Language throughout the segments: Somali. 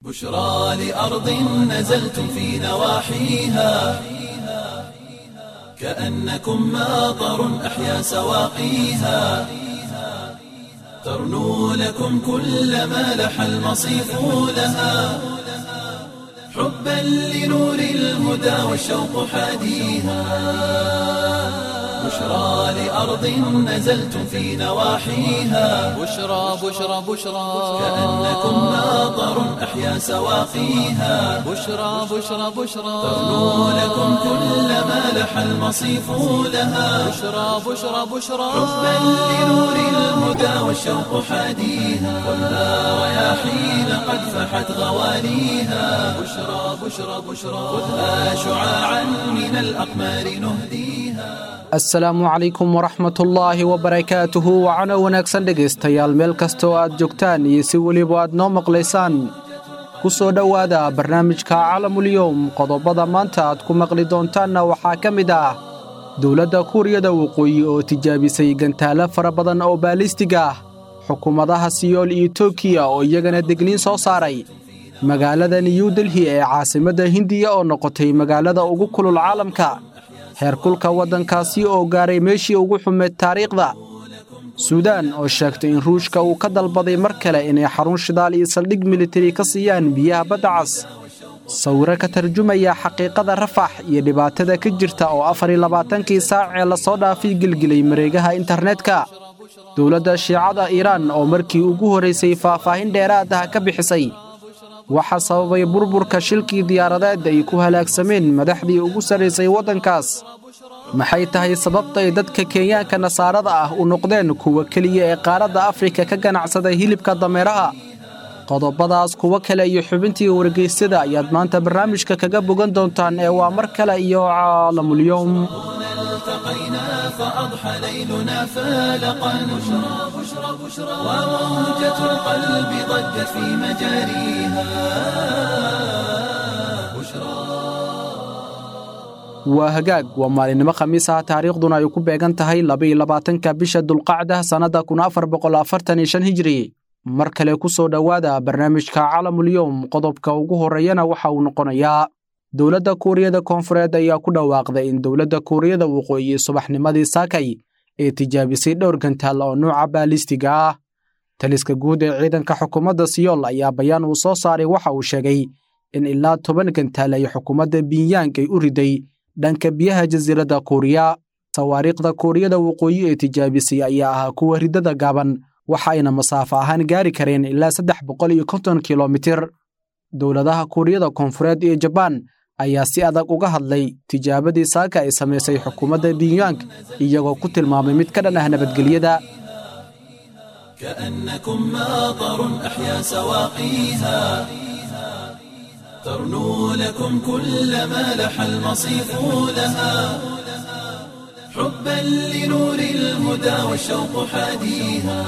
بشرى لأرض نزلتم في نواحيها كأنكم ماطر أحيا سواقيها ترنو لكم كل ما لح المصيف لها حبا لنور الهدى والشوق حاديها بشرى لأرض نزلتم في نواحيها بشرى بشرى بشرى كأنكم ماطر أحيا سواقيها بشرى بشرى بشرى ترنو لكم كل ما لح المصيف لها بشرى بشرى بشرى حبا لنور الهدى والشوق حاديها خذها رياحين قد فحت غواليها بشرى بشرى بشرى خذها شعاعا من الأقمار نهديها asalaamu calaykum waraxmatullaahi wabarakaatuhu wacano wanaagsan dhegaystayaal meel kasta oo aad joogtaan iyo si weliba aad noo maqlaysaan ku soo dhowaada barnaamijka calamulyowm qodobada maanta aad ku maqli doontaanna waxaa ka mid ah dowladda kuuriyada waqooyi oo tijaabisay gantaalo fara badan oo baalistiga ah xukuumadaha siyool iyo tokiya oo iyagana degniin soo saaray magaalada new delhi ee caasimadda hindiya oo noqotay magaalada ugu kulul caalamka heerkulka waddankaasi oo gaaray meeshii ugu xumeed taariikhda suudaan oo sheegtay in ruushka uu ka dalbaday mar kale inay xarun shidaal iyo saldhig militari ka siiyaan biyaha badda cas sawiro ka tarjumaya xaqiiqada rafax iyo dhibaatada ka jirta oo afar iyo labaatankii saac ee lasoo dhaafay gelgelay mareegaha internetka dowladda shiicada iiraan oo markii ugu horraysay faahfaahin dheeraad ah ka bixisay waxaa sababay burburka shilkii diyaaradeed ay ku halaagsameen madaxdii ugu sarraysay waddankaas maxay tahay sababtay dadka kenyaanka nasaarada ah u noqdeen kuwa keliya ee qaaradda afrika ka ganacsada hilibka dameeraha qodobadaas kuwo kale iyo xubintii wargeysyada ayaad maanta barnaamijka kaga bogan doontaan ee waa mar kale iyo caalamulyowm التقينا فأضحى ليلنا فالقا بشرى بشرى بشرى وموجة القلب ضجت في مجاريها بشرى waa hagaag waa maalinimo khamiis ah taariikhduna ay ku beegan tahay labaiyo labaatanka bisha dulqacda sannadda kun afar boqol afartan iyo shan hijri mar kale ku soo dhowaada barnaamijka calamulyowm qodobka ugu horreeyana waxa uu noqonayaa dowladda kuuriyada koonfureed ayaa ku dhawaaqday in dowladda kuuriyada waqooyi subaxnimadii saakay ee tijaabisay dhowr gantaal oo nuuca baalistiga ah taliska guud ee ciidanka xukuumadda siyool ayaa bayaan uu soo saaray waxa uu sheegay in ilaa toban gantaal ay xukuumadda binyang ay u riday dhanka biyaha jasiiradda kuuriya sawaariikhda kuuriyada waqooyi ee tijaabisay ayaa ahaa kuwa riddada gaaban waxa ayna masaafo ahaan gaari kareen ilaa saddex boqol iyo konton kilomitir dowladaha kuuriyada koonfureed iyo jabaan ayaa si adag uga hadlay tijaabadii saaka ay samaysay xukuumadda binyang iyagoo ku tilmaamay mid ka dhan ah nabadgelyada كأنكم ماطر أحيا سواقيها ترنو لكم كل ما لح المصيف لها حبا لنور الهدى والشوق حاديها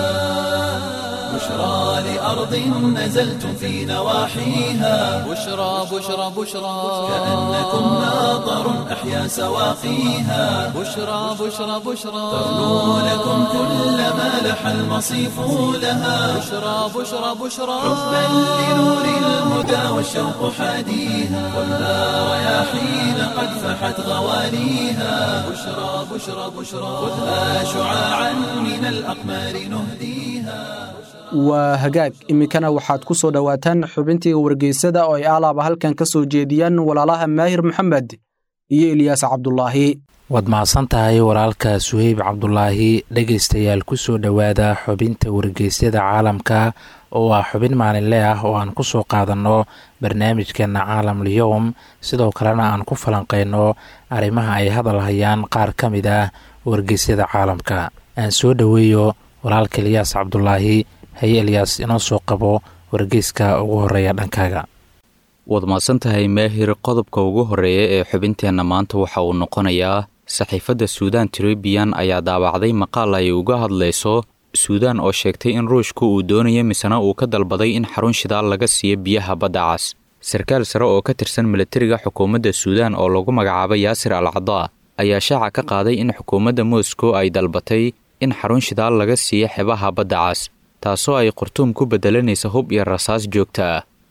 بشرى لأرض نزلتم في نواحيها بشرى بشرى بشرى كأنكم ماطر أحيا سواقيها بشرى بشرى بشرى ترنو لكم كل ما لح المصيف لها بشرى بشرى بشرى حبا لنور الهدى والشوق حاديها خذها رياحين قد فحت غواليها بشرى بشرى بشرى خذها شعاعا من الأقمار نهديها waa hagaag iminkana waxaad ku soo dhowaataan xubintii wargeysada oo ay alaaba halkan ka soo jeediyaan walaalaha maahir maxamed iyo ilyaas cabdulaahi waad mahadsan tahay walaalka suheyb cabdulaahi dhegaystayaal ku soo dhowaada xubinta wargeysyada caalamka oo ah xubin maalinle ah oo aan ku soo qaadanno barnaamijkeena caalamlyowm sidoo kalena aan ku falanqeyno arrimaha ay hadal hayaan qaar ka mid ah wargeysyada caalamka aan soo dhoweeyo walaalka ilyaas cabdulaahi haye elyaas inoo soo qabo wargeyska ugu horeeya dhankaaga waad mahadsantahay maahir qodobka ugu horreeya ee xubinteenna maanta waxa uu noqonayaa saxiifadda suudaan trebiyan ayaa daabacday maqaal ay uga hadlayso suudaan oo sheegtay in ruushku uu doonayo misena uu ka dalbaday in xarun shidaal laga siiyo biyaha badda cas sarkaal sare oo ka tirsan milatariga xukuumadda suudaan oo lagu magacaabo yaasir al cadaa ayaa shaaca ka qaaday in xukuumadda moscow ay dalbatay in xarun shidaal laga siiyo xebaha badda cas taasoo ay qurtuum ku beddelanaysa hub iyo rasaas joogta ah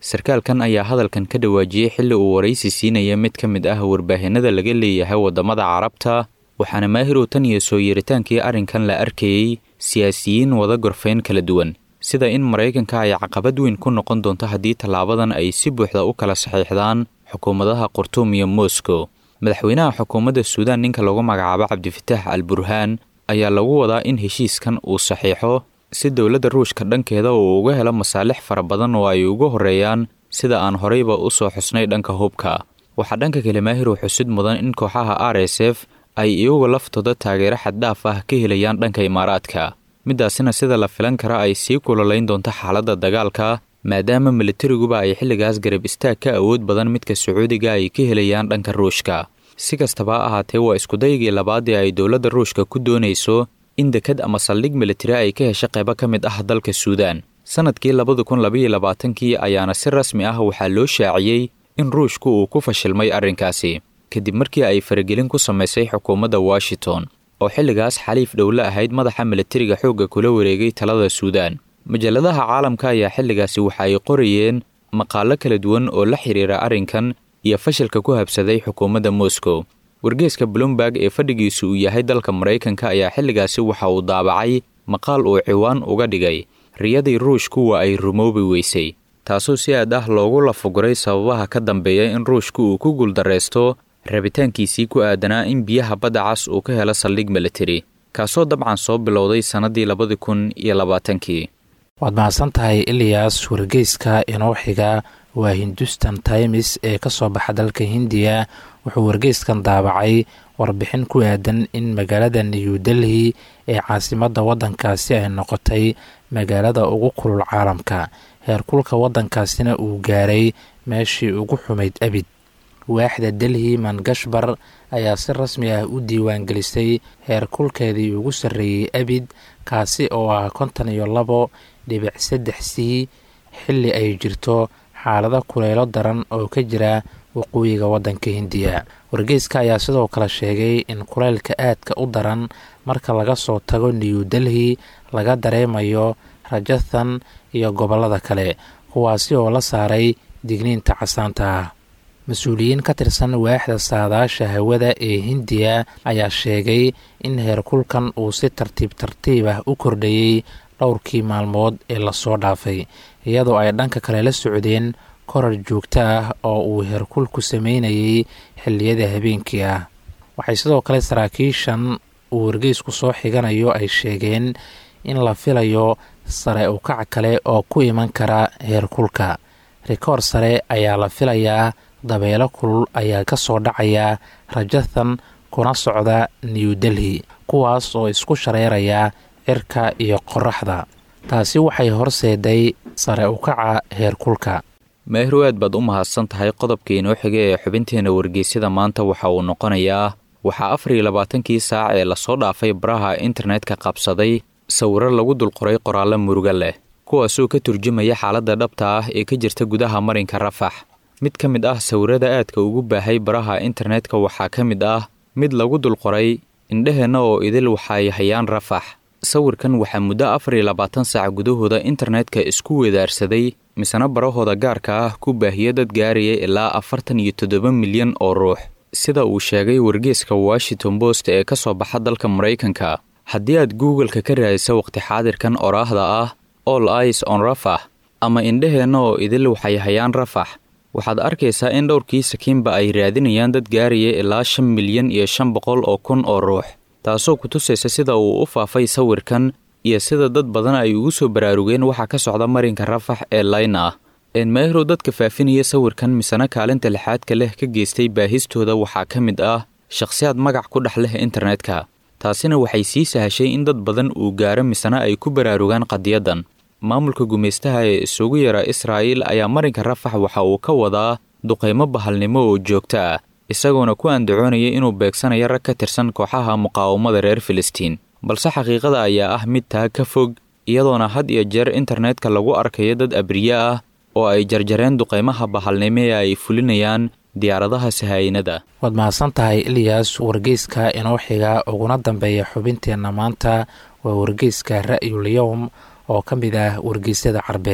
sarkaalkan ayaa hadalkan ka dhawaajiyey xilli uu waraysi siinaya mid ka mid ah warbaahinada laga leeyahay waddamada carabta waxaana maahirow tan iyo soo yeeritaankii arrinkan la arkayey siyaasiyiin wada gorfayn kala duwan sida in maraykanka ay caqabad weyn ku noqon doonto haddii tallaabadan ay si buuxda u kala saxiixdaan xukuumadaha khartuum iyo moscow madaxweynaha xukuumadda suudaan ninka lagu magacaabo cabdifitaax al burhaan ayaa lagu wadaa in heshiiskan uu saxiixo si dowladda ruushka dhankeeda uu uga helo masaalix fara badan oo ay ugu horreeyaan sida aan horeyba u soo xusnay dhanka hubka waxaa dhanka kale maahirow xusid mudan in kooxaha r s f ay iyagu laftooda taageero xaddhaaf ah ka helayaan dhanka imaaraadka middaasina sida la filan kara ay sii kulolayn doonto xaaladda dagaalka maadaama milatariguba ay xilligaas garab istaag ka awood badan midka sacuudiga ay ka helayaan dhanka ruushka si kastaba ha ahaatee waa iskudaygii labaadii ay dowladda ruushka ku doonayso in dekad ama saldhig militari ay ka hesho qaybo ka mid ah dalka suudaan sannadkii labada kun labaiyo labaatankii ayaana si rasmi ah waxaa loo shaaciyey in ruushku uu ku fashilmay arrinkaasi kadib markii ay faragelin ku samaysay xukuumadda washington oo xilligaas xaliif dhowle ahayd madaxa milatariga xoogga kula wareegay talada suudaan majalladaha caalamka ayaa xilligaasi waxa ay qorayeen maqaallo kala duwan oo la xiriira arrinkan iyo fashilka ku habsaday xukuumadda moscow wargeeska bloomberg ee fadhigiisu uu yahay dalka maraykanka ayaa xilligaasi waxa uu daabacay maqaal uu ciwaan uga dhigay riyadii ruushku waa ay rumoobi weysay taasoo si aad ah loogu lafuguray sababaha ka dambeeya in ruushku uu ku guuldarraysto rabitaankiisii ku aadanaa in biyaha badda cas uu ka helo saldhig militari kaasoo dabcan soo bilowday sannadii labadi kun iyo labaatankii waad mahadsan tahay iliyas wargeyska inoo xiga waa hindustan times ee ka soo baxa dalka hindiya wuxuu wargeyskan daabacay warbixin ku aadan in magaalada new delhi ee caasimadda waddankaasi ay noqotay magaalada ugu kulul caalamka heerkulka waddankaasina uu gaaray meeshii ugu xumayd abid waaxda delhi mangashbar ayaa si rasmi ah u diiwaangelisay heerkulkeedii ugu sarreeyey abid kaasi oo ah konton iyo labo dhibic saddex c xilli ay jirto xaalado kulaylo daran oo ka jira waqooyiga waddanka hindiya wargeyska ayaa sidoo kale sheegay in kulaylka aadka u daran marka laga soo tago new delhi laga dareemayo rajathan iyo gobollada kale kuwaasi oo la saaray digniinta casaanta ah mas-uuliyiin ka tirsan waaxda saadaasha hawada ee hindiya ayaa sheegay in heerkulkan uu si tartiib tartiib ah u kordhayey dhowrkii maalmood ee lasoo dhaafay iyadoo ay dhanka kale la socdeen korar joogto ah oo uu heerkulku sameynayay xilliyada habeenkii ah waxay sidoo kale saraakiishan uu wargeysku soo xiganayo ay sheegeen in la filayo sare ukac kale oo ku iman kara heerkulka rikoor sare ayaa la filayaa dabeelo kulul ayaa ka soo dhacaya rajathan kuna socda new delhi kuwaas oo isku shareeraya cirka iyo qoraxda taasi waxay horseeday sare ukaca heerkulka meehru aad baad u mahadsan tahay qodobka inoo xiga ee xubinteena wargeysyada maanta waxa uu noqonayaa waxaa afar iyo labaatankii saac ee lasoo dhaafay baraha internetka qabsaday sawiro lagu dulqoray qoraallo muruga leh kuwaasoo ka turjumaya xaaladda dhabta ah ee ka jirta gudaha marinka rafax mid ka mid ah sawirada aadka ugu baahay baraha internetka waxaa ka mid ah mid lagu dulqoray indheheenna oo idil waxay hayaan rafax sawirkan waxaa muddo afar iyo labaatan saac gudahooda internetka isku weedaarsaday misena barahooda gaarka ah ku baahiya dad gaaraya ilaa afartan iyo toddoba milyan oo ruux sida uu sheegay wargeeska washington post ee ka soo baxa dalka maraykanka haddii aad google-ka ka raadisa waqti xaadirkan oraahda ah all ice on rafax ama indheheenna oo idil waxay hayaan rafax waxaad arkaysaa in dhowrkii sakiinba ay raadinayaan dad gaaraya ilaa shan milyan iyo shan boqol oo kun oo ruux taasoo ku tusaysa sida uu u faafay sawirkan iyo sida dad badan ay ugu soo baraarugeen waxa ka socda marinka rafax ee layna ah enmahrow dadka faafinaya sawirkan misena kaalinta lixaadka leh ka geystay baahistooda waxaa ka mid ah shakhsiyaad magac ku dhex leh internetka taasina waxay sii sahashay in dad badan uu gaaro misena ay ku baraarugaan qadiyadan maamulka gumaystaha ee isugu yara israa'iil ayaa marinka rafax waxa uu ka wadaa duqaymo bahalnimo oo joogto ah isagoona ku andacoonaya inuu beegsanayo rag ka tirsan kooxaha muqaawamada reer filistiin balse xaqiiqada ayaa ah mid taa ka fog iyadoona had iyo jeer internetka lagu arkayo dad abriye ah oo ay jarjareen duqaymaha bahalnimo ee ay fulinayaan diyaaradaha sahaayinada waad mahadsan tahay iliyas wargeyska inoo xiga uguna dambeeya xubinteenna maanta waa wargeyska ra'yul yowm oo ka mid ah wargeysyada carbeed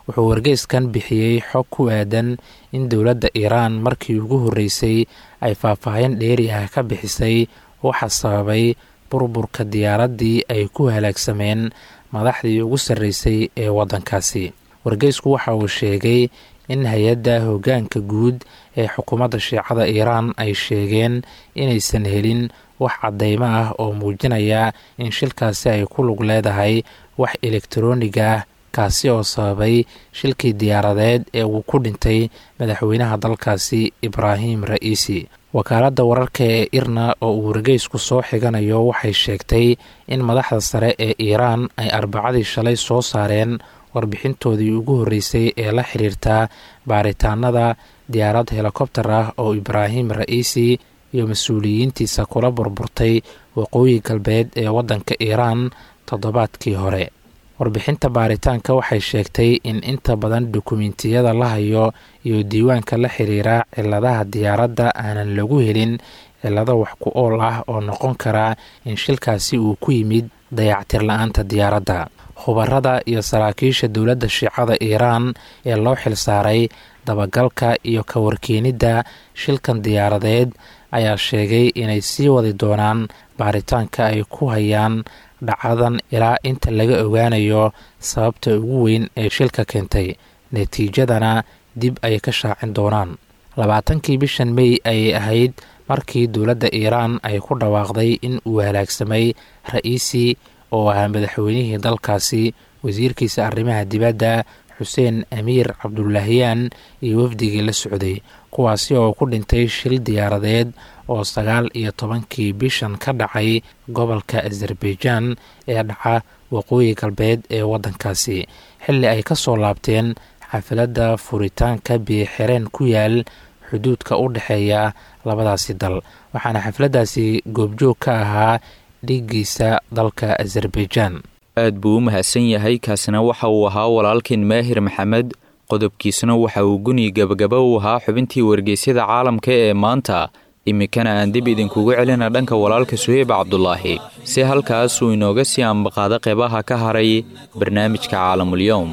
wuxuu wargeyskan bixiyey xog ku aadan in dowladda iiraan markii ugu horreysay ay faahfaahin dheeri ah ka bixisay waxa sababay burburka diyaaraddii ay ku halaagsameen madaxdii ugu sarreysay ee waddankaasi wargeysku waxa uu sheegay in hay-adda hoggaanka guud ee xukuumadda shiicada iiraan ay sheegeen inaysan helin wax caddeymo ah oo muujinaya in shilkaasi ay ku lug leedahay wax elektaroonig ah kaasi oo sababay shilkii diyaaradeed ee uu ku dhintay madaxweynaha dalkaasi ibraahim ra'iisi wakaaladda wararka ee irna oo uu wargeysku soo xiganayo waxay sheegtay in madaxda sare ee iiraan ay arbacadii shalay soo saareen warbixintoodii ugu horreysay ee la xiriirta baaritaanada diyaarad helikobtar ah oo ibraahim ra'iisi iyo mas-uuliyiintiisa kula burburtay waqooyi galbeed ee waddanka iiraan toddobaadkii hore warbixinta baaritaanka waxay sheegtay in inta badan dukumentiyada la hayo iyo diiwaanka la xiriira ciladaha diyaaradda aanan lagu helin cilado wax ku ool ah oo noqon kara in shilkaasi uu ku yimid dayactir la-aanta diyaaradda khubarada iyo saraakiisha dowladda shiicada iiraan ee loo xilsaaray dabagalka iyo ka warkeenidda shilkan diyaaradeed ayaa sheegay inay sii wadi doonaan baaritaanka ay ku hayaan dhacadan ilaa inta laga ogaanayo sababta ugu weyn ee shilka keentay natiijadana dib ay ka shaacin doonaan labaatankii bishan mey ayay ahayd markii dowladda iiraan ay ku dhawaaqday in uu halaagsamay ra'iisi oo ahaa madaxweynihii dalkaasi wasiirkiisa arrimaha dibadda xuseen amiir cabdulaahiyaan iyo wafdigii la socday kuwaasi oo ku dhintay shil diyaaradeed oo sagaal iyo tobankii bishan ka dhacay gobolka azerbaijaan ee dhaca waqooyi galbeed ee waddankaasi xilli ay ka soo laabteen xafiladda furitaanka biyoxireen ku yaal xuduudka u dhexeeya labadaasi dal waxaana xafladdaasi goobjoog ka ahaa dhiiggiisa dalka azerbaijaan aad buu u mahadsan yahay kaasina waxa uu ahaa walaalkeen maahir maxamed qodobkiisuna waxa uu guni gabagaba u ahaa xubintii wargeysyada caalamka ee maanta iminkana aan dib idinkugu celina dhanka walaalka suheyb cabdulaahi si halkaas uu inooga sii ambaqaado qeybaha ka haray barnaamijka caalamulyoom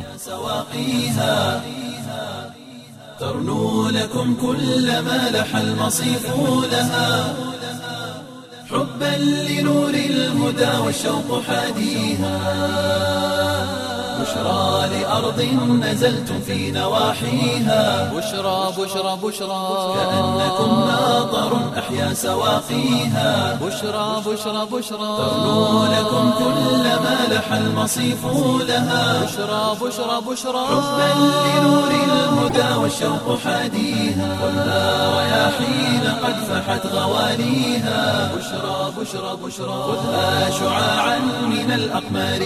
ترنو لكم كل ما لح المصيف لها حبا لنور الهدى والشوق حاديها بشرى لأرض نزلتم في نواحيها بشرى بشرى بشرى كأنكم ماطر أحيا سواقيها بشرى بشرى بشرى ترنو لكم كل ما لح المصيف لها بشرى بشرى بشرى حبا لنور الهدى والشوق حاديها خذها رياحين قد فحت غواليها بشرى بشرى بشرى خذها شعاعا من الأقمار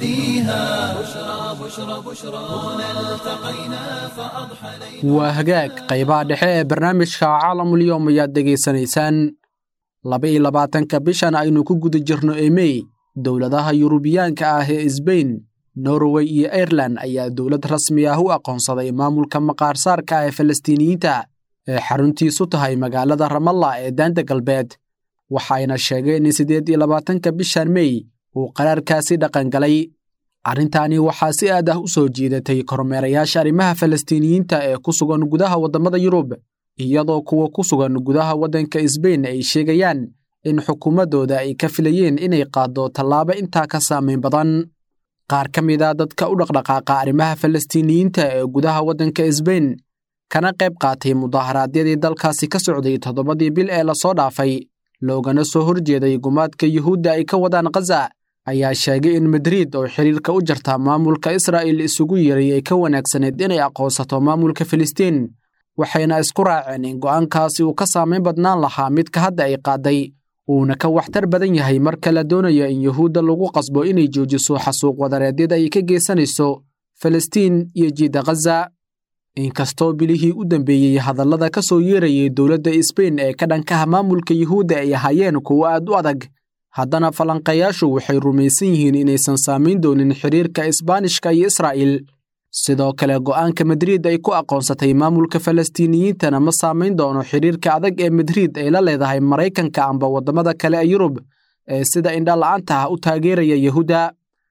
نهديها بشرى بشرى بشرى هنا التقينا فأضحى ليل waa hagaag qaybaha dhexe ee barnaamijka caalamulyoom ayaad dhegaysanaysaan laba iyo labaatanka bishan aynu ku guda jirno emey dowladaha yurubiyaanka ah ee sbain norway iyo airelan ayaa dowlad rasmi ah u aqoonsaday maamulka maqaarsaarka ah ee falastiiniyiinta ee xaruntiisu tahay magaalada ramalla ee daanta galbeed waxayna sheegeen in siddeed iyo labaatanka bishan mey uu qaraarkaasi dhaqangalay arrintaani waxaa si aad ah u soo jiidatay kormeerayaasha arrimaha falastiiniyiinta ee ku sugan gudaha waddamada yurub iyadoo kuwa ku sugan gudaha waddanka sbain ay sheegayaan in xukuumaddooda ay ka filayeen inay qaaddo tallaabo intaa ka saamayn badan qaar ka mid a dadka u dhaqdhaqaaqa arrimaha falastiiniyiinta ee gudaha waddanka sbain kana qayb qaatay mudaharaadyadii dalkaasi ka socday toddobadii bil ee lasoo dhaafay loogana soo horjeeday gumaadka yuhuudda ay ka wadaan khaza ayaa sheegay in madriid oo xiriirka u jarta maamulka israa'il isugu yeeray ay ka wanaagsanayd inay aqoonsato maamulka filistiin waxayna isku raaceen in go'aankaasi uu ka saamayn badnaan lahaa midka hadda ay qaadday uuna ka waxtar badan yahay marka la doonayo in yuhuudda lagu qasbo inay joojiso xasuuq wadareedyada ay ka geysanayso falastiin iyo jiidda khaza inkastoo bilihii u dambeeyey hadallada ka soo yeerayay dowladda sbain ee ka dhankaha maamulka yuhuudda ay ahaayeen kuwo aad u adag haddana falanqayaashu waxay rumaysan yihiin inaysan saamayn doonin xiriirka isbaanishka iyo israa'il sidoo kale go'aanka madriid ay ku aqoonsatay maamulka falastiiniyiintana ma saamayn doono xiriirka adag ee madriid ay la leedahay maraykanka amba waddamada kale ee yurub ee sida indhala'aanta ah u taageeraya yuhuudda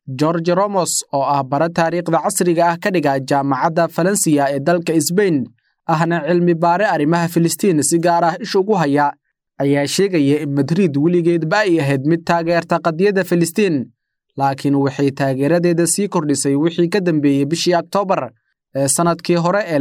george romos oo ah bara taariikhda casriga ah ka dhiga jaamacadda falansiya ee dalka sbain ahna cilmi baare arrimaha filistiin si gaar ah ish ugu haya ayaa sheegaya in madrid weligeedba ay ahayd mid taageerta qadiyadda filistiin laakiin waxay taageeradeeda sii kordhisay wixii ka dambeeyey bishii oktoobar ee sannadkii hore ee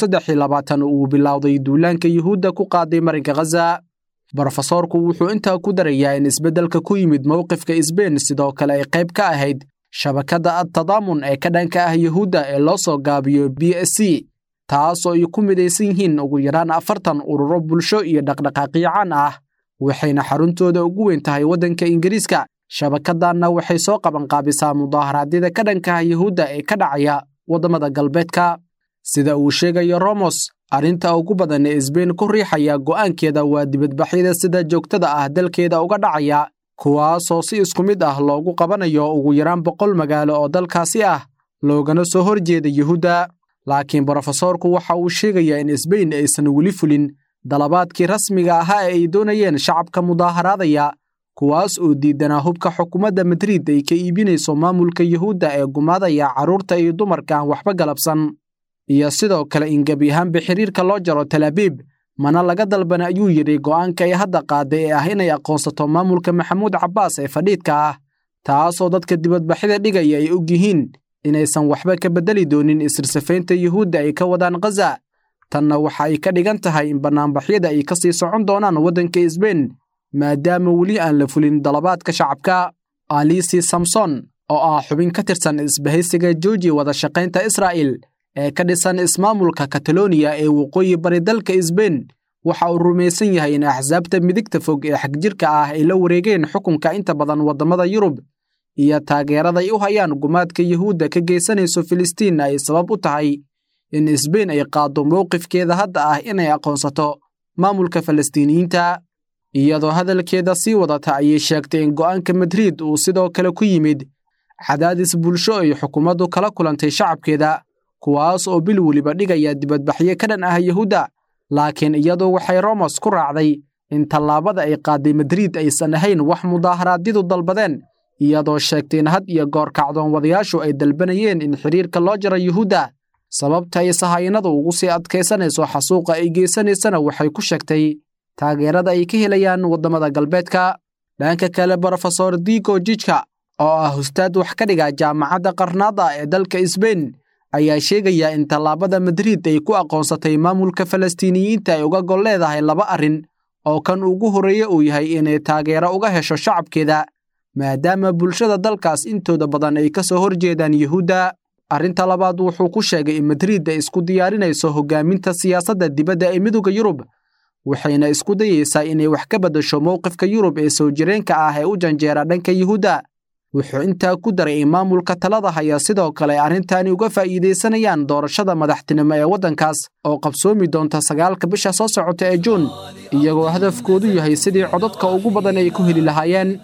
uu bilowday duulaanka yuhuudda ku qaaday marinka khaza brofesoorku wuxuu intaa ku darayaa in isbeddelka ku yimid mowqifka sbain sidoo kale ay qayb ka ahayd shabakadda adtadaamun ee ka dhanka ah yuhuudda ee loo soo gaabiyo b s c taasoo ay ku midaysan yihiin ugu yaraan afartan ururo bulsho iyo dhaqdhaqaaqyo caan ah waxayna xaruntooda ugu weyn tahay waddanka ingiriiska shabakaddanna waxay soo qabanqaabisaa mudaaharaadyada ka dhanka ah yuhuudda ee ka dhacaya waddamada galbeedka sida uu sheegayo romos arrinta ugu badan ee sbain ku riixaya go'aankeeda waa dibadbaxyada sida joogtada ah dalkeeda uga dhacaya kuwaasoo si isku mid ah loogu qabanayo ugu yaraan boqol magaalo oo dalkaasi ah loogana soo horjeeda yuhuudda laakiin brofesoorku waxa uu sheegayaa in sbain aysan weli fulin dalabaadkii rasmiga ahaa ee ay doonayeen shacabka mudaaharaadaya kuwaas oo diidanaa hubka xukuumadda madrid ay ka iibinayso maamulka yuhuudda ee gumaadaya carruurta iyo dumarka aan waxba galabsan iyo sidoo kale in gebi ahaanba xiriirka loo jaro talaabiib mana laga dalbana ayuu yidhi go'aanka ay hadda qaaday ee ah inay aqoonsato maamulka maxamuud cabbaas ee fadhiidka ah taasoo dadka dibadbaxyada dhigaya ay og yihiin inaysan waxba ka beddeli doonin isirsafaynta yuhuudda ay ka wadaan khaza tanna waxa ay ka dhigan tahay in bannaanbaxyada ay ka sii socon doonaan waddanka sbain maadaama weli aan la fulin dalabaadka shacabka alisi samson oo ah xubin ka tirsan isbahaysiga jooji wada shaqaynta israa'il ee ka dhisan ismaamulka kataloniya ee waqooyi bari dalka sbain waxa uu rumaysan yahay in axsaabta midigta fog ee xagjirka ah ay la wareegeen xukunka inta badan waddamada yurub iyo taageeraday u hayaan gumaadka yuhuudda ka geysanayso filistiin ay sabab u tahay in sbain ay qaaddo mowqifkeeda hadda ah inay aqoonsato maamulka falastiiniyiinta iyadoo hadalkeeda sii wadata ayay sheegtay in go'aanka madrid uu sidoo kale ku yimid cadaadis bulsho ay xukuumaddu kala kulantay shacabkeeda kuwaas oo bil weliba dhigaya dibadbaxyo ka dhan ah yuhuudda laakiin iyadu waxay romos ku raacday in tallaabada ay qaaday madrid aysan ahayn wax mudaaharaadyadu dalbadeen iyadoo sheegtay in had iyo goor kacdoon wadayaashu ay dalbanayeen in xiriirka loo jaro yuhuudda sababta ay sahayanadu ugu sii adkaysanayso xasuuqa ay geysanaysana waxay ku sheegtay taageerada ay ka helayaan waddamada galbeedka dhanka kale brofesor digo jijka oo ah hustaad wax ka dhiga jaamacadda qarnaada ee dalka sbain ayaa sheegaya in tallaabada madrid ay ku aqoonsatay maamulka falastiiniyiinta ay uga gol leedahay laba arrin oo kan ugu horreeye uu yahay inay taageero uga hesho shacabkeeda maadaama bulshada dalkaas intooda badan ay ka soo horjeedaan yuhuudda arrinta labaad wuxuu ku sheegay in madrid ay isku diyaarinayso hoggaaminta siyaasadda dibadda ee midowda yurub waxayna isku dayeysaa inay wax ka beddasho mowqifka yurub ee soo jireenka ah ee u janjeera dhanka yuhuudda wuxuu intaa ku daray in maamulka talada haya sidoo kale arrintaani uga faa'iidaysanayaan doorashada madaxtinimo ee waddankaas oo qabsoomi doonta sagaalka bisha soo socota ee juun iyagoo hadafkoodu yahay sidii codadka ugu badan ay ku heli lahaayeen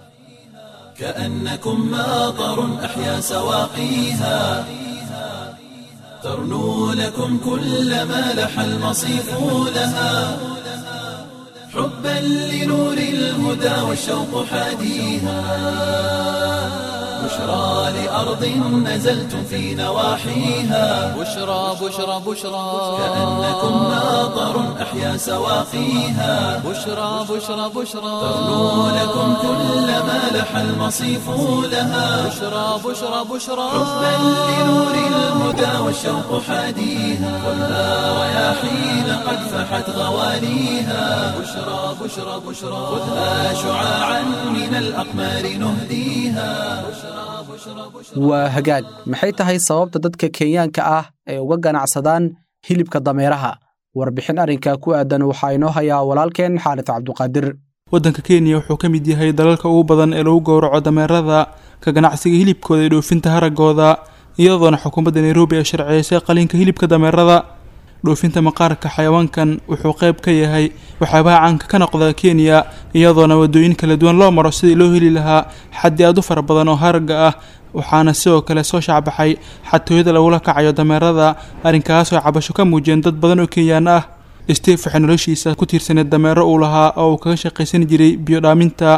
كأنكم ماطر أحيا سواقيها ترنو لكم كل ما لح المصيف لها حبا لنور الهدى والشوق حاديها بشرى لأرض نزلتم في نواحيها بشرى بشرى بشرى كأنكم ماطر أحيا سواقيها بشرى بشرى بشرى ترنو لكم كل ما لح المصيف لها بشرى بشرى بشرى حبا لنور الهدى والشوق حاديها خذها رياحين قد فحت غواليها بشرى بشرى بشرى خذها شعاعا من الأقمار نهديها waa hagaag maxay tahay sababta dadka kenyaanka ah ay uga ganacsadaan hilibka dameeraha warbixin arrinkaa ku aadan waxaa inoo hayaa walaalkeen xaaris cabduqaadir waddanka kenya wuxuu ka mid yahay dalalka ugu badan ee lagu gowraco dameerada ka ganacsiga hilibkooda iyo dhoofinta haragooda iyadoona xukuumadda nairobi ay sharciyeysay qalinka hilibka dameerada dhoofinta maqaarka xayawaankan wuxuu qayb ka yahay waxyaabaha caanka ka noqda kenya iyadoona wadooyin kala duwan loo maro sidii loo heli lahaa xaddi aad u fara badan oo haraga ah waxaana sidoo kale soo shaacbaxay xatooyada lagula kacayo dameerada arrinkaasoo cabasho ka muujiyeen dad badan oo kenyaan ah steve waxay noloshiisa ku tiirsaneed dameero uu lahaa oo uu kaga shaqaysan jiray biyo dhaaminta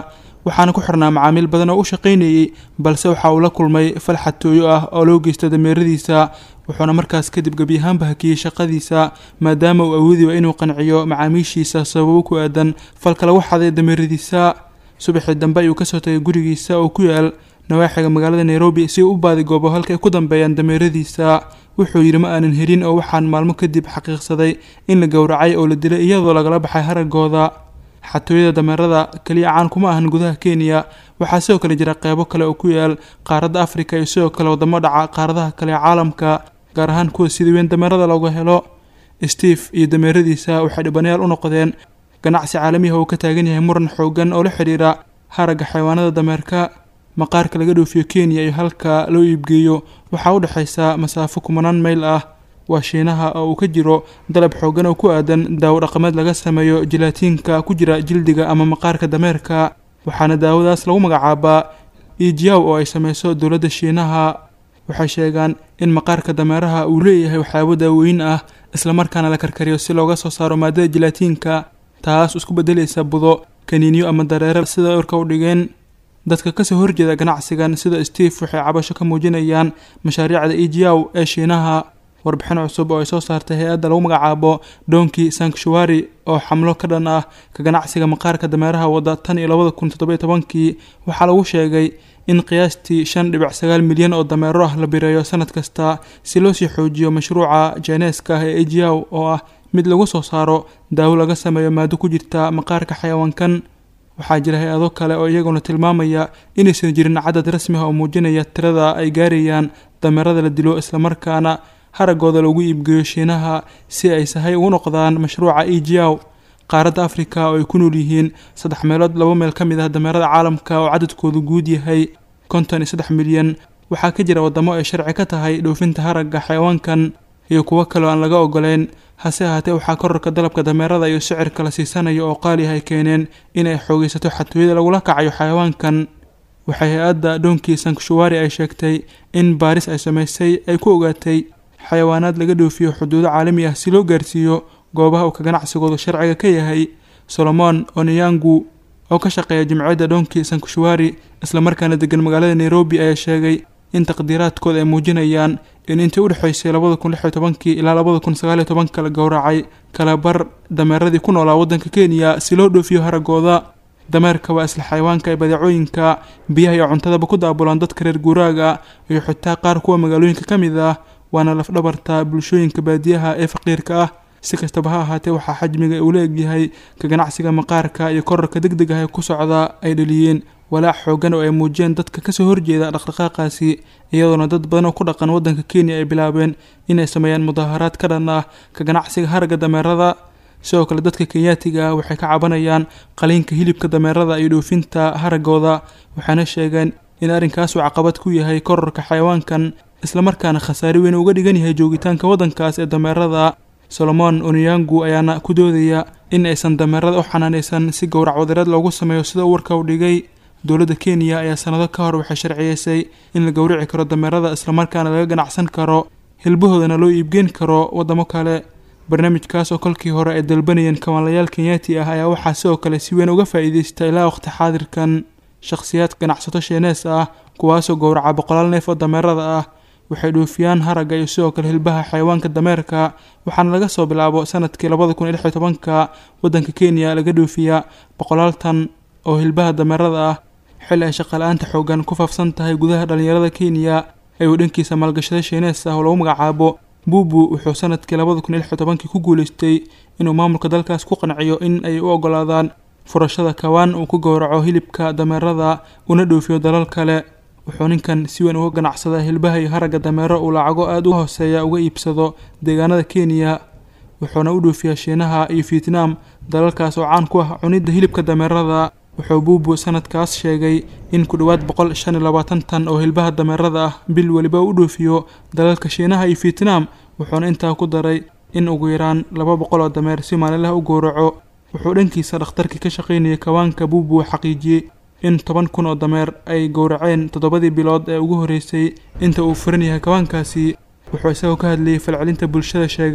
waxaana ku xirnaa macaamiil badan oo u shaqaynayey balse waxa uu la kulmay fal xatooyo ah oo loo geysta dameeradiisa wuxuuna markaas kadib gebi ahaanba hakiyey shaqadiisa maadaama uu awoodi waa inuu qanciyo macaamiishiisa sababo ku aadan falka lagu xaday dameeradiisa subaxii dambe ayuu kasoo tagay gurigiisa oo ku yaal nawaaxiga magaalada nairobi si uu u baadigoobo halka ay ku dambeeyaan dameeradiisa wuxuu yidhi ma aanan helin oo waxaan maalmo kadib xaqiiqsaday in la gowracay oo la dilay iyadoo lagala baxay haragooda xatooyada dameerada keliya caan kuma ahan gudaha kenya waxaa sidoo kale jira qeybo kale oo ku yaal qaaradda afrika iyo sidoo kale wadamo dhaca qaaradaha kale ee caalamka gaar ahaan kuwa sida weyn dameerada looga helo steve iyo dameeradiisa waxay dhibanayaal u noqdeen ganacsi caalamiha uu ka taagan yahay muran xoogan oo la xidhiira haragga xayawaanada dameerka maqaarka laga dhoofiyo kenya iyo halka loo iibgeeyo waxaa u dhexaysa masaafo kumanaan mayl ah waa shiinaha oo uu ka jiro dalab xoogan oo ku aadan daawo dhaqameed laga sameeyo jilaatiinka ku jira jildiga ama maqaarka dameerka waxaana daawadaas lagu magacaabaa ijiaw oo ay sameyso dowladda shiinaha waxay sheegaan in maqaarka dameeraha uu leeyahay waxyaabo daaweyn ah islamarkaana la karkariyo si looga soo saaro maadada jilaatiinka taas isku bedelaysa budo kaniiniyo ama dareere sida orka u dhigeen dadka kasoo horjeeda ganacsigan sida steve waxay cabasho ka muujinayaan mashaariicda ijiaw ee shiinaha warbixin cusub oo ay soo saartay hay-adda lagu magacaabo donki sanctuary oo xamlo ka dhan ah ka ganacsiga maqaarka dameeraha wadda tan iyo labada kun toddobiyo tobankii waxaa lagu sheegay in qiyaastii shan dhibic sagaal milyan oo dameero ah la bireeyo sanad kasta si loo sii xoojiyo mashruuca jaineska ah ee ejiaw oo ah mid lagu soo saaro daawo laga sameeyo maado ku jirta maqaarka xayawaankan waxaa jira hay-ado kale oo iyaguna tilmaamaya inaysan jirin cadad rasmi ah oo muujinaya tirada ay gaarayaan dameerada la dilo islamarkaana haragooda lagu iibgeeyo shiinaha si ay sahay ugu noqdaan mashruuca ejiaw qaaradda afrika oo ay ku nool yihiin saddex meelood laba meel ka mid ah dameerada caalamka oo cadadkoodu guud yahay konton iyo saddex milyan waxaa ka jira wadamo ay sharci ka tahay dhoofinta haragga xayawaankan iyo kuwo kale oo aan laga ogoleyn hase ahaatee waxaa korarka dalabka dameerada iyo sicirka la siisanayo oo qaali ah ay keeneen in ay xoogeysato xatooyada lagula kacayo xayawaankan waxay hay-adda doonkii sanctuary ay sheegtay in baaris ay sameysay ay ku ogaatay xayawaanaad laga dhoofiyo xuduudo caalami ah si loo gaarsiiyo goobaha uu ka ganacsigoodu sharciga ka yahay solomon oniyangu oo ka shaqeeya jimciyadda doonkii sanctuary islamarkaana degan magaalada nairobi ayaa sheegay in taqdiiraadkooda ay muujinayaan in intii u dhexaysay labada kun lix iyo tobankii ilaa labada kun sagaal iyo tobanka la gowracay kalabar dameeradii ku noolaa waddanka kenya si loo dhoofiyo haragooda dameerka waa isla xayawaanka ee badeecooyinka biyaha iyo cuntadaba ku daabulaan dadka reer guuraaga iyo xitaa qaar kuwa magaalooyinka ka mid ah waana lafdhabarta bulshooyinka baadiyaha ee faqiirka ah si kastaba ha ahaatee waxaa xajmiga uu la egyahay ka ganacsiga maqaarka iyo korarka deg deg ah ee ku socda ay dhaliyeen walaac xoogan oo ay muujiyeen dadka kasoo horjeeda dhaqdhaqaaqaasi iyadoona dad badan oo ku dhaqan waddanka kenya ay bilaabeen inay sameeyaan mudaaharaad ka dhan ah ka ganacsiga haragga dameerada sidoo kale dadka kenyaatiga ah waxay ka cabanayaan qaliinka hilibka dameerada iyo dhoofinta haragooda waxaana sheegeen in arrinkaas uu caqabad ku yahay korarka xayawaankan islamarkaana khasaare weyn uga dhigan yahay joogitaanka waddankaas ee dameerada solomon oniyangu ayaana ku doodaya in aysan dameerada u xanaanaysan si gowrac wadareed loogu sameeyo sida uu warka u dhigay dowladda kenya ayaa sanado ka hor waxay sharciyeysay in la gowrici karo dameerada islamarkaana laga ganacsan karo hilbahoodana loo iibgeyn karo waddamo kale barnaamijkaas oo kolkii hore ay dalbanayeen kawaanlayaal kenyaati ah ayaa waxaa sidoo kale si weyn uga faa'iideysta ilaa waqti xaadirkan shakhsiyaad ganacsato sheenees ah kuwaasoo gowraca boqolaal neef oo dameerada ah waxay dhoofiyaan haragga iyo sidoo kale hilbaha xayawaanka dameerka waxaana laga soo bilaabo sanadkii labada kun iyo lix iyo tobanka waddanka kenya laga dhoofiyaa boqolaal tan oo hilbaha dameerada ah xilli ay shaqala-aanta xoogan ku faafsan tahay gudaha dhallinyarada kenya ayuu dhankiisa maalgashada shiinees ah oo lagu magacaabo buubu wuxuu sanadkii labada kun iyo lix iyo tobankii ku guuleystay inuu maamulka dalkaas ku qanciyo in ay u ogolaadaan furashada kawaan uu ku gowraco hilibka dameerada una dhoofiyo dalal kale wuxuu ninkan si weyn uga ganacsadaa hilbaha iyo haragga dameero uu lacago aada u hooseeya uga iibsado deegaanada kenya wuxuuna u dhoofiyaa shiinaha iyo vietnam dalalkaas oo caan ku ah cunidda hilibka dameerada wuxuu buubu sanadkaas sheegay in ku dhowaad boqol shan iyo labaatan tan oo hilbaha dameerada ah bil weliba u dhoofiyo dalalka shiinaha iyo vietnam wuxuuna intaa ku daray in ugu yaraan laba boqol oo dameer si maalinlaha u gowraco wuxuu dhankiisa dhakhtarkii ka shaqaynayay kawaanka buubu xaqiijiyey in toban kun oo dameer ay gowraceen toddobadii bilood ee ugu horreysay inta uu furan yahay kawaankaasi wuxuu isagoo ka hadlayay falcelinta bulshada sheegay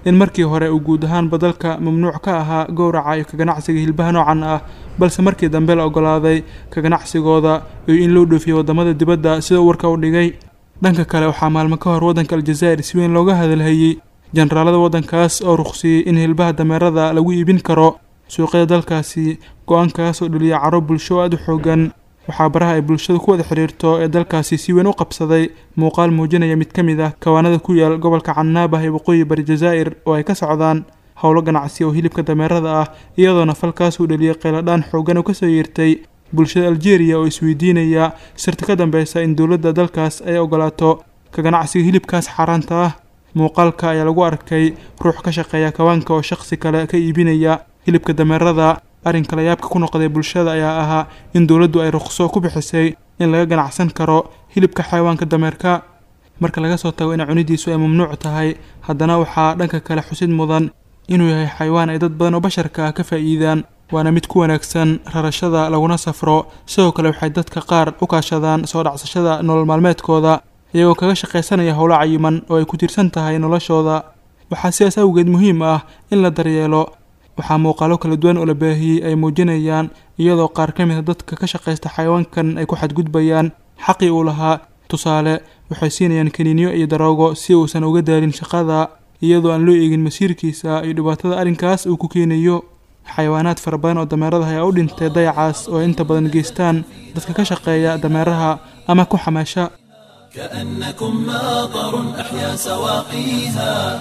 in markii hore uu guud ahaanba dalka mamnuuc ka ahaa gowraca iyo ka ganacsiga hilbaha noocan ah balse markii dambe la ogolaaday ka ganacsigooda iyo in loo dhoofiyo waddamada dibadda sida uu warka u dhigay dhanka kale waxaa maalmo ka hor waddanka aljazaa'ir si weyn looga hadalhayey jenaraalada waddankaas oo ruqsiyey in hilbaha dameerada lagu iibin karo suuqyada dalkaasi go-aankaas oo dhaliya caro bulsho aada u xoogan waxaa baraha ay bulshadu ku wada xidhiirto ee dalkaasi si weyn u qabsaday muuqaal muujinaya mid ka mid ah kawaanada ku yaal gobolka canaabah ee waqooyi bari jazaa'ir oo ay ka socdaan howlo ganacsi oo hilibka dameerada ah iyadoona falkaas uu dhaliyay qayladhaan xoogan oo kasoo yeertay bulshada aljeeriya oo isweydiinaya sirta ka dambeysa in dowladda dalkaas ay ogolaato ka ganacsiga hilibkaas xaaraanta ah muuqaalka ayaa lagu arkay ruux ka shaqeeya kawaanka oo shaqsi kale ka iibinaya hilibka dameerada arrinka layaabka ku noqday bulshada ayaa ahaa in dowladdu ay ruqso ku bixisay in laga ganacsan karo hilibka xayawaanka dameerka marka laga soo tago in cunidiisu ay mamnuuc tahay haddana waxaa dhanka kale xusid mudan inuu yahay xayawaan ay dad badan oo basharka ah ka faa'iidaan waana mid ku wanaagsan rarashada laguna safro sidoo kale waxay dadka qaar u kaashadaan soo dhacsashada nolol maalmeedkooda iyagoo kaga shaqaysanaya howlo cayiman oo ay ku tiirsan tahay noloshooda waxaa sidaas awgeed muhiim ah in la daryeelo waxaa muuqaalo kala duwan oo la baahiyey ay muujinayaan iyadoo qaar ka mid a dadka ka shaqaysta xayawaankan ay ku xadgudbayaan xaqii uu lahaa tusaale waxay siinayaan kaniiniyo iyo daroogo si uusan uga daalin shaqada iyadoo aan loo eegin masiirkiisa iyo dhibaatada arrinkaas uu ku keenayo xayawaanaad fara badan oo dameerada ayaa u dhintay dayacaas oo inta badan geystaan dadka ka shaqeeya dameeraha ama ku xamaasha كأنكم ماطر أحيا سواقيها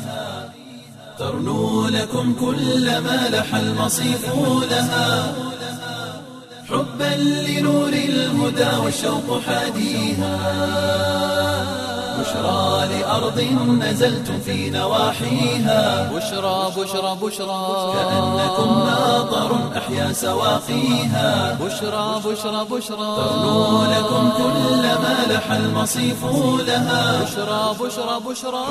ترنو لكم كل ما لح المصيف لها حبا لنور الهدى والشوق حاديها بشرى لأرض نزلتم في نواحيها بشرى بشرى بشرى كأنكم ماطر أحيا سواقيها بشرى بشرى بشرى ترنو لكم كل ما لح المصيف لها بشرى بشرى بشرى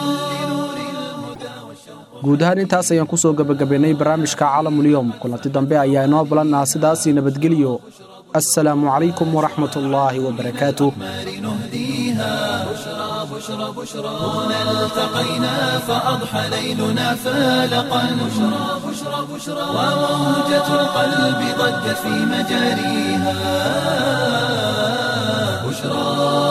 guud ahaan intaas ayaan kusoo gebagabaynay barnaamijka caalamulyoom kulanti dambe ayaa inoo balannaa sidaasii nabadgelyo assalaamu calaykum waraxmat ullaahi wabarakaatuh هنا التقينا فأضحى ليلنا فالقا بشرى بشرى بشرى وموجة القلب ضجت في مجاريها بشرى